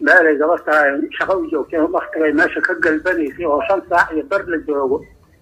meelay gabadha shaqo u joogteen waktigay meesha ka galbanaysay oo shan saac iyo bar la joogo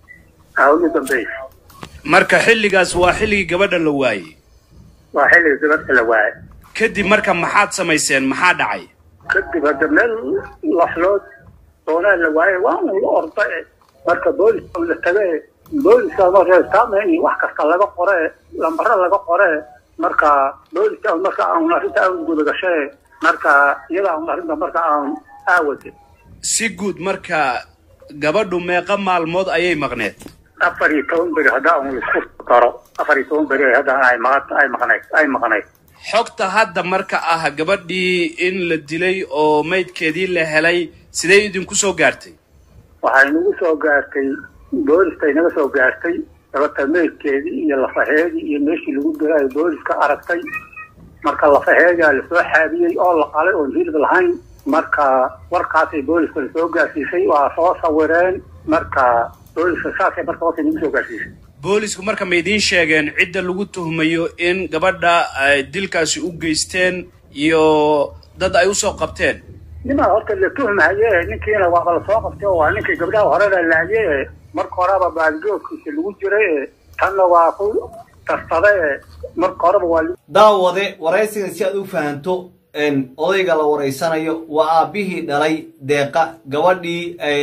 aa ugu dambaysa marka xilligaas waa xilligii gabadha la waayey waa xilliga gabadha la waayay kadib marka maxaad samayseen maxaa dhacay kadib hadda meel laxlood doonaa la waayay waa un la orda e marka booliska la taga e booliska marestaame iyo wax kasta laga qore lambaro laga qore marka booliska marka aan arrinta aan gudagashe marka iyada aan arrinta marka aan aawade si guud marka gabadhu meeqa maalmood ayay maqneed afar iyo toban beri hadda aan isku daro afar iyo toban beri hadda ay maqan ay maqnayd ay maqnayd xogta hadda marka ah gabadhii in la dilay oo maydkeedii la helay sidee idinku soo gaartay waxay nagu soo gaartay booliskay naga soo gaartay gabadha meydkeedii iyo lafaheedii iyo meeshii lagu dilay booliska aragtay marka lafaheedaa lasoo xaabiyey oo la qalay oon hilib lahayn marka warkaasay booliska lasoo gaarsiisay waa soo sawireen marka booliska saasay marka warkay nagu soo gaarsiisay boolisku marka ma idiin sheegeen cidda lagu tuhmayo in gabadha ay dilkaasi u geysteen iyo dad ay usoo qabteen nimaa horta la tuhmaye ninkiina waaba lasoo qabtay oo waa ninkii gabdhaha horena laaye marka horeba baadigoodkiisa lagu jiray tanna waa ku darsaday marka horeba waa daawade waraysigan si aad u fahanto odayga la waraysanayo waa aabbihii dhalay deeqa gabadhii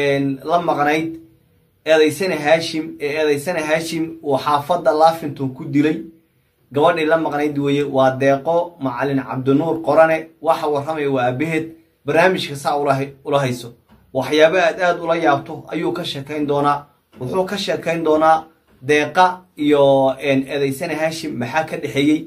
la maqnayd eedaysane haashim ee eedaysane haashim uu xaafadda laafington ku dilay gabadhii la maqnayd weeye waa deeqo macalin cabdinuur qorane waxa warramaya waa aabaheed barnaamijka saa ula hayso waxyaaba aad aad ula yaabto ayuu ka sheekayn doonaa wuxuu ka sheekayn doonaa deeqa iyo eedaysane haashim maxaa ka dhexeeyey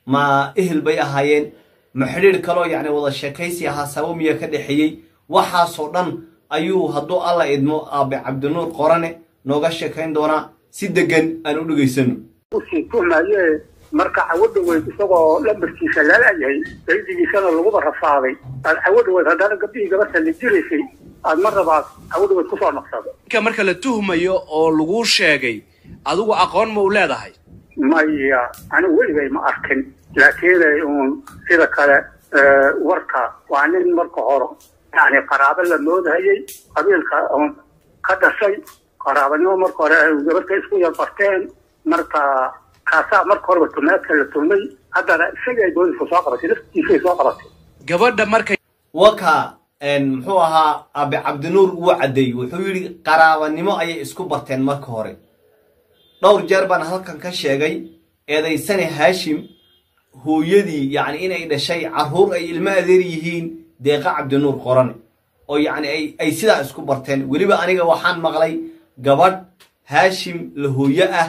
ma ehel bay ahaayeen ma xidhiir kaloo yacni wada sheekaysi ahaa sabo miya ka dhexeeyey waxaasoo dhan ayuu hadduu alla idmo aabe cabdinuur qorane nooga sheekayn doonaa si degan aan u dhegaysano usii tuhmaye marka cawadha weyd isagoo lambarkiisa lalayahay daydigiisana laguba rafaaday aad cawadha weyd haddana gabdhihii gabadha la jiraysay aad mar rabaad cawadha weyd kusoo naqsado ninka marka la tuhmayo oo laguu sheegay adigu aqoon ma u leedahay maya anigu weligay ma arkin laakiin uun sida kale warka waa nin marka hore yani qaraabo la moodahayay qabiilka uun ka dhashay qaraabanimo marka hore ay gabadha isku yarbarteen marka kaasaa marka horeba tumaadka la tumay haddana isagay booliska soo qabatay laftiisay soo qabatay gabadha marka waka muxuu ahaa aabe cabdinuur uu caddeeyey wuxuu yidhi qaraabanimo ayay isku barteen marka hore dhowr jeer baan halkan ka sheegay eedaysane haashim hooyadii yacni inay dhashay carruur ay ilmo adeer yihiin deeqa cabdinuur qorane oo yacni ay ay sidaa isku barteen weliba aniga waxaan maqlay gabadh haashim la hooyo ah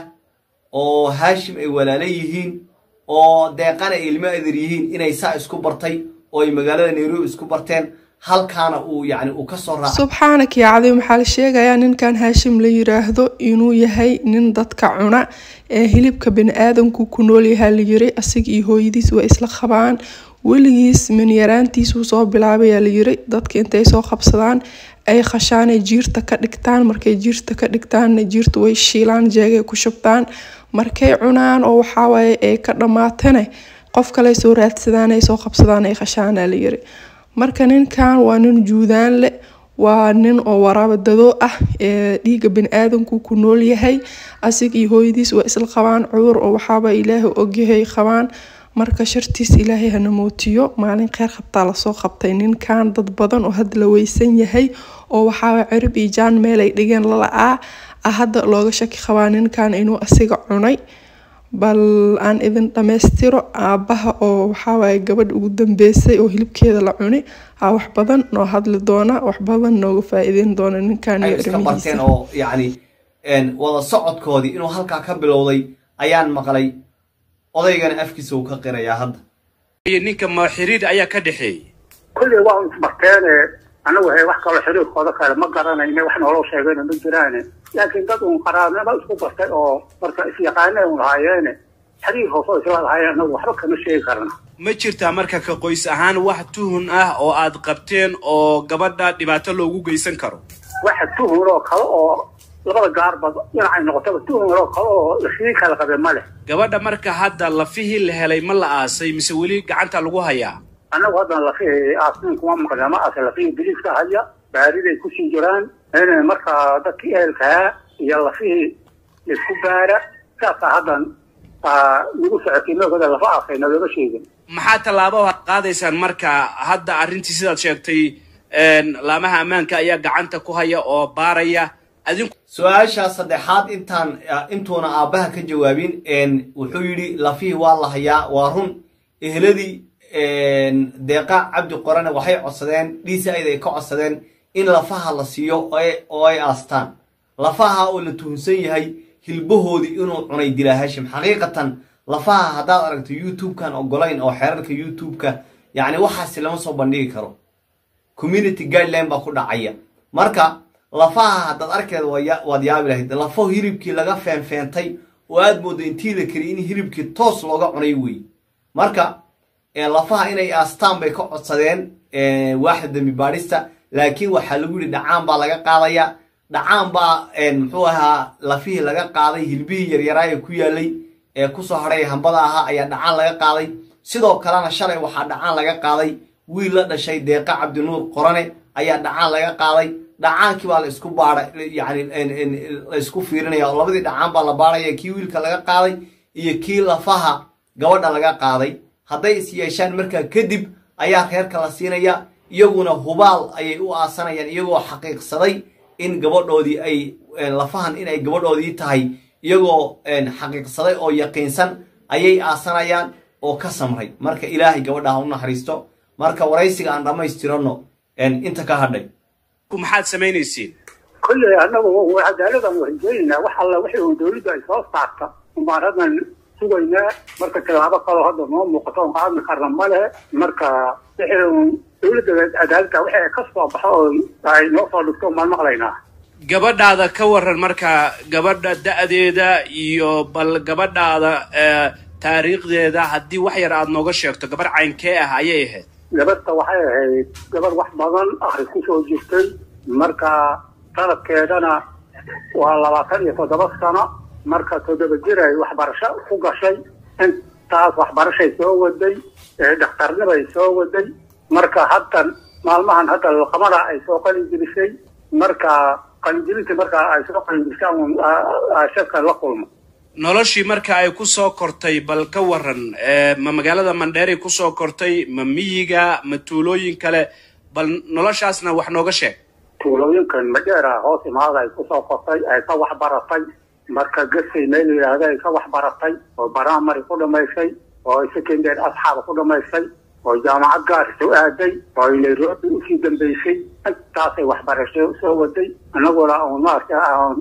oo haashim ay walaalo yihiin oo deeqana ay ilmo adeer yihiin inay saa isku bartay oo ay magaalada nairobi isku barteen halkaana uu yacni uu ka soo raacay subxaanaka yaa cadiim waxaa la sheegayaa ninkan haashim la yiraahdo inuu yahay nin dadka cuna ee hilibka bani-aadanku ku nool yahaa la yiri asiga iyo hooyadiis waa isla qabaan weligiis minyaraantiisuu soo bilaabayaa la yiri dadka intay soo qabsadaan ay khashaanay jiirta ka dhigtaan markay jiirta ka dhigtaanna jiirta way shiilaan jeegay ku shubtaan markay cunaan oo waxawaaye ay ka dhammaatane qof kale soo raadsadaan ay soo qabsadaan ay khashaanaa la yiri marka ninkan waa nin juudaan leh waa nin oo waraabadado ah ee dhiiga bani-aadanku ku nool yahay asig iyo hooyadiis waa isla qabaan cudur oo waxaaba ilaahay ogyahay qabaan marka shartiis ilaahay hana mootiyo maalin kheyr qabtaa lasoo qabtay ninkan dad badan oo hadda la weysan yahay oo waxaaba cirib iyo jaan meel ay dhigeen lala-aa ah hadda looga shaki qabaa ninkan inuu asiga cunay bal aan idin dhammaystiro aabbaha oo waxawaaye gabadha ugu dambeysay oo hilibkeeda la cuni aa wax badan noo hadli doona wax badan nooga faa-iideyn doona ninkan ay iyo iska barteen arrimihiisa oo yacni wada socodkoodii inuu halkaa ka bilowday ayaan maqlay odaygana afkiisa uu ka qirayaa hadda iyo ninka ma xiriir ayaa ka dhexeeyey kulley waa isbarteene anagu he wax kaloo xiriirkooda kale ma garanayne wax nooloo sheegayna ma jiraane laakiin dad uun qaraabnimo isku bartay oo marka isyaqaane un lahaayeene xiriir hoosoo isla lahaayeen anagu waxba kama sheegi karna ma jirtaa marka ka qoys ahaan wax tuhun ah oo aad qabteen oo gabadha dhibaato loogu geysan karo waxa tuhun oo kale oo labada gaarba dhinacay noqotaba tuhun oo kale oo lasii kala qabe ma leh gabadha marka hadda lafihii la helay ma la aasay mise weli gacanta lagu hayaa annagu haddan lafihii aasnin kuma maqli ama ase lafihii biliiska haya baariday kusii jiraan in markaa dadkii ehelkaa iyo lafihii isku baara saasaa haddan nagu socotay noogada lafa aasayna looma sheegin maxaa tallaabo aad qaadaysaan marka hadda arrintii sidaad sheegtay laamaha ammaanka ayaa gacanta ku haya oo baaraya adinku su-aasha saddexaad intaan intuuna aabbaha ka jawaabin wuxuu yidhi lafihii waa la hayaa waa run ehladii deeqa cabdi qorane waxay codsadeen dhiisa ayd ay ka codsadeen in lafaha la siiyo oo ay aastaan lafaha oo la tuhunsan yahay hilbahoodii inuu cunay dilaa hashim xaqiiqatan lafaha haddaad aragto youtube-kan ogolayn oo xeerarka youtube-ka yacni waxaasi lama soo bandhigi karo community guideline baa ku dhacaya marka lafaha haddaad arkeed waad yaabi lahayd lafo hilibkii laga feenfeentay oo aad mooddo intii la keliy in hilibkii toos looga cunay wey marka lafaha inay aastaan bay ka codsadeen waaxda dembi baadhista laakiin waxaa lagu yidhi dhacaan baa laga qaadaya dhacaan baa muxuu ahaa lafihii laga qaaday hilbihii yaryaraa ee ku yaalay ee kusoo hadhay hambada ahaa ayaa dhacaan laga qaaday sidoo kalena shalay waxaa dhacaan laga qaaday wiil la dhashay deeqa cabdinuur qorane ayaa dhacaan laga qaaday dhacaankii baa la isku baadha yani la isku fiirinaya oo labadii dhacaan baa la baadhaya kii wiilka laga qaaday iyo kii lafaha gabadha laga qaaday hadday is yeeshaan markaa kadib ayaa reerka la siinaya iyaguna hubaal ayay u aasanayaan iyagoo xaqiiqsaday in gabadhoodii ay lafahan inay gabadhoodii tahay iyagoo xaqiiqsaday oo yaqiinsan ayay aasanayaan oo ka samray marka ilaahay gabadha ha u naxariisto marka waraysiga aan dhammaystirano inta ka hadhay maxaad samaynaysiin kolley annagu cadaaladan warjeynaa wax alla wixii uu dawladda ay soo saarta umbaan haddan sugaynaa marka tilaabo kaloo hadda noo muuqato oon qaadmi karna ma lehe marka wixii uun dawladda cadaaladda wixii ay ka soo baxo oo ay noo soo dhigto umbaan maqlaynaa gabadhaada ka waran marka gabadha da-deeda iyo bal gabadhaada taariikhdeeda haddii wax yar aada nooga sheegto gabarh caynkee ah ayay ahayd gabadhta waxay ahayd gabadh wax badan akhris ku soo jirtay marka sanadkeedana waa labaatan iyo toddoba sano marka toddoba jir ay waxbarasho ku gashay intaas waxbarashay soo waday dhakhtarnibay soo waday marka haddan maalmahan hadda laqamada ay soo qalinjirisay marka qalinjirintii marka ay soo qalinjirisay shaka la kulmo noloshii marka ay ku soo kortay bal ka waran ma magaalada mandheeray kusoo kortay ma miyiga ma tuulooyin kale bal noloshaasna wax nooga sheeg tuulooyinkan madheera hoos imaada ay kusoo kortay ay ka waxbaratay marka gasay meel yidhaahda ay ka waxbaratay oo baramari ku dhamaysay oo secondary asxaaba ku dhamaysay oo jaamacad gaarisa u aaday oo ay nairobi usii dambaysay intaasay waxbarasho soo waday annaguna un maarata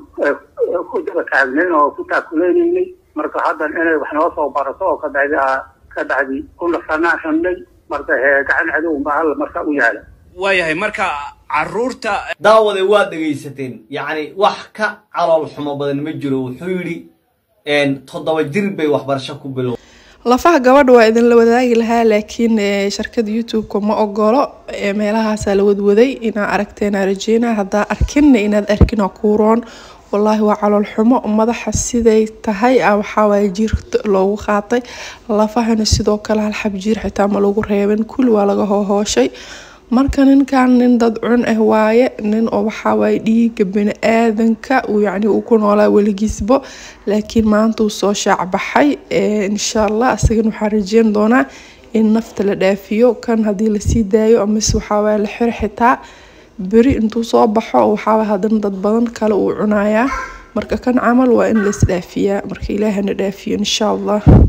ku daba taagnayn oo ku taakuleynay marka haddan inay wax noo soo barato oo kabacdi ka bacdi ku nasanaaxunay marka gacan cadowba hal marka u yaala waayahay marka caruurta daawade waad dhegaysateen yacni wax ka calool xumo badan ma jiro wuxuu yidhi toddoba jir bay waxbarasho ku bilow lafaha gabadha waa idinla wadaagi lahaa laakiin sharkada youtube-ka ma ogolo meelahaasaa la wadwaday inaa aragteena rajeyna haddaa arkinna inaad arkin kuuroon wallaahi waa calool xumo madaxa siday tahay a waxaawaay jiir loogu qaatay lafahana sidoo kale hal xab jiir xitaa ma lagu reebin kulli waa laga hohooshay marka ninkan nin dad cun ah waaye nin oo waxawaaye dhiiga bani-aadanka yacni uu ku noolaa weligiisbo laakiin maanta uu soo shaacbaxay insha allah isagana waxaan rajeyn doonaa in nafta la dhaafiyo kan haddii lasii daayo amase waxawaaye la xir xitaa beri intuu soo baxo waxaawaaye haddana dad badan kale uu cunayaa marka kan camal waa in la isdhaafiyaa marka ilaahana dhaafiyo insha allah